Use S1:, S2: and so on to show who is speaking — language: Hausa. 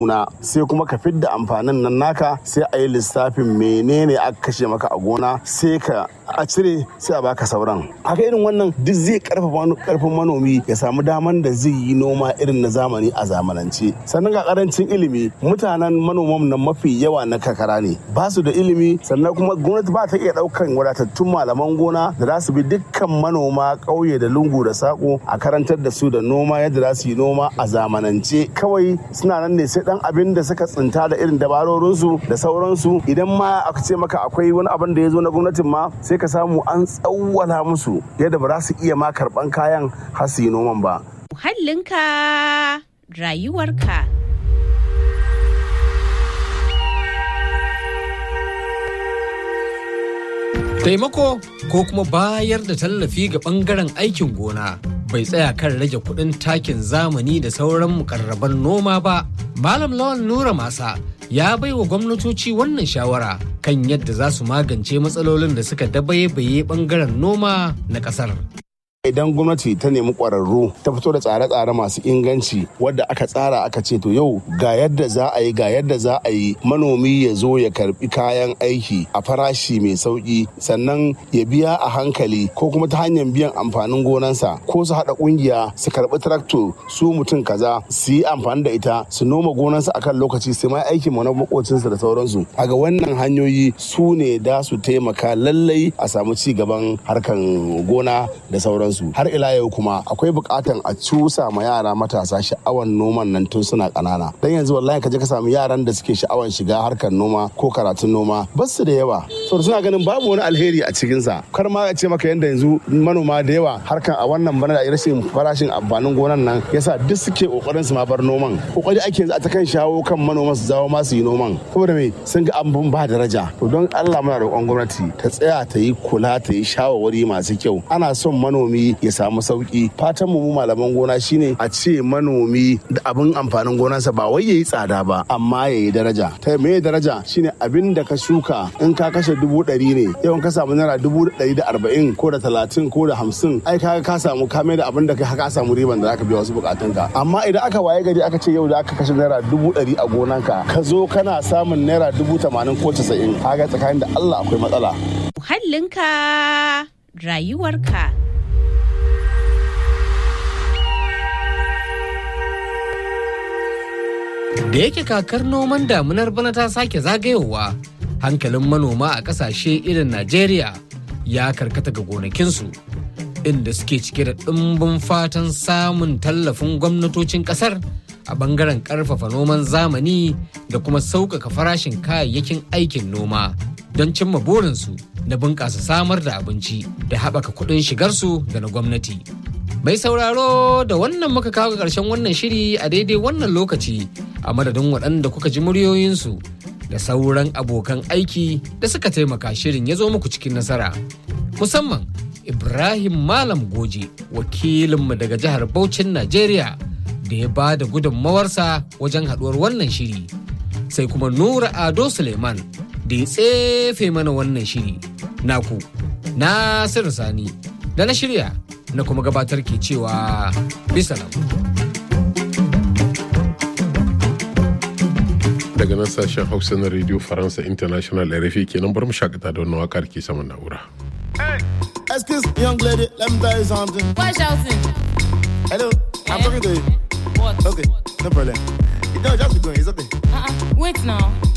S1: gona sai kuma ka fidda amfanin nan naka sai a yi lissafin menene aka kashe maka a gona sai ka a cire sai a baka sauran haka irin wannan duk zai karfafa karfin manomi ya samu daman da zai yi noma irin na zamani a zamanance sannan ga karancin ilimi mutanen manoman nan mafi yawa na kakara ne ba su da ilimi sannan kuma gwamnati ba ta iya daukan wadatattun malaman gona da za su bi dukkan manoma ƙauye da lungu da sako a karantar da su da noma yadda za su yi noma a zamanance kawai suna nan ne sai dan abin da suka tsinta da irin dabarorinsu da sauransu idan ma aka ce maka akwai wani abin da ya zo na gwamnatin ma sai ka samu an tsawwala musu yadda ba za su iya ma karban kayan har su yi noman ba.
S2: Muhallinka rayuwarka.
S3: Taimako ko kuma bayar da tallafi ga ɓangaren aikin gona bai tsaya kan rage kuɗin takin zamani da sauran mukarraban noma ba. Malam Lawan Nura Masa ya bai wa gwamnatoci wannan shawara kan yadda za su magance matsalolin da suka dabaibaye ɓangaren noma na ƙasar.
S1: idan gwamnati ta nemi ƙwararru ta fito da tsare-tsare masu inganci wadda aka tsara aka ce to yau ga yadda za a yi ga yadda za a yi manomi ya zo ya karbi kayan aiki a farashi mai sauki sannan ya biya a hankali ko kuma ta hanyar biyan amfanin gonansa ko su haɗa ƙungiya su karbi trakto su mutum kaza su yi amfani da ita su noma gonansa akan lokaci su ma aikin mu na makocinsa da sauransu a ga wannan hanyoyi su ne da su taimaka lallai a samu ci gaban harkan gona da sauransu sauransu har ila yau kuma akwai bukatan a cusa ma yara matasa sha'awan noman nan tun suna kanana dan yanzu wallahi ka je ka samu yaran da suke sha'awan shiga harkar noma ko karatun noma ba su da yawa saboda suna ganin babu wani alheri a cikin sa kar ma a ce maka yanda yanzu manoma da yawa harkan a wannan bana da rashin farashin amfanin gonan nan yasa duk suke kokarin su ma bar noman kokari ake yanzu a ta kan shawo kan manoman su zawo ma su yi noman saboda me sun ga abun ba daraja to don Allah muna roƙon gwamnati ta tsaya ta yi kula ta yi shawarwari masu kyau ana son manomi ya samu sauki fatan mu malaman gona shine a ce manomi da abin amfanin gonarsa ba wai yayi tsada ba amma yayi daraja ta me daraja shine abin da ka shuka in ka kashe dubu ɗari ne yawan ka samu naira dubu ɗari da arba'in ko da talatin ko da hamsin ai ka ka samu ka mai da abin da ka samu riban da zaka biya wasu bukatunka amma idan aka waye gari aka ce yau da aka kashe naira dubu ɗari a gonanka ka zo kana samun naira dubu tamanin ko casa'in kaga tsakanin da Allah akwai matsala.
S2: Muhallinka rayuwarka.
S3: Da yake kakar noman damunar bana ta sake zagayowa, hankalin manoma a ƙasashe irin Najeriya ya karkata ga gonakinsu, inda suke cike da ɗimbin fatan samun tallafin gwamnatocin ƙasar a ɓangaren ƙarfafa noman zamani da kuma sauƙaƙa farashin kayayyakin aikin noma don cimma burinsu na bunƙasa samar da abinci da haɓaka kuɗin shigarsu da na gwamnati. Mai sauraro da wannan muka kawo ƙarshen wannan shiri a daidai wannan lokaci a madadin waɗanda kuka ji muryoyinsu da sauran abokan aiki da suka taimaka shirin ya zo muku cikin nasara. Musamman Ibrahim Malam Goje wakilinmu daga jihar Bauchin Najeriya da ya ba da gudunmawarsa wajen haɗuwar wannan shiri. Sai kuma Nura Ado Suleiman da ya tsefe mana wannan shiri. Naku, Nasiru Sani, da na shirya na kuma gabatar ke cewa bisalam.
S4: daga nan sashen hausa na radio faransa international rfi kenan bar mu shakata da wannan wakar ke saman na'ura.
S5: Excuse young lady, let me tell you something.
S6: Why shouting?
S5: Hello, I'm
S6: Eh?
S5: talking to you.
S6: What?
S5: Okay, no problem. You know, just be going, it's okay.
S6: Uh-uh. Wait now.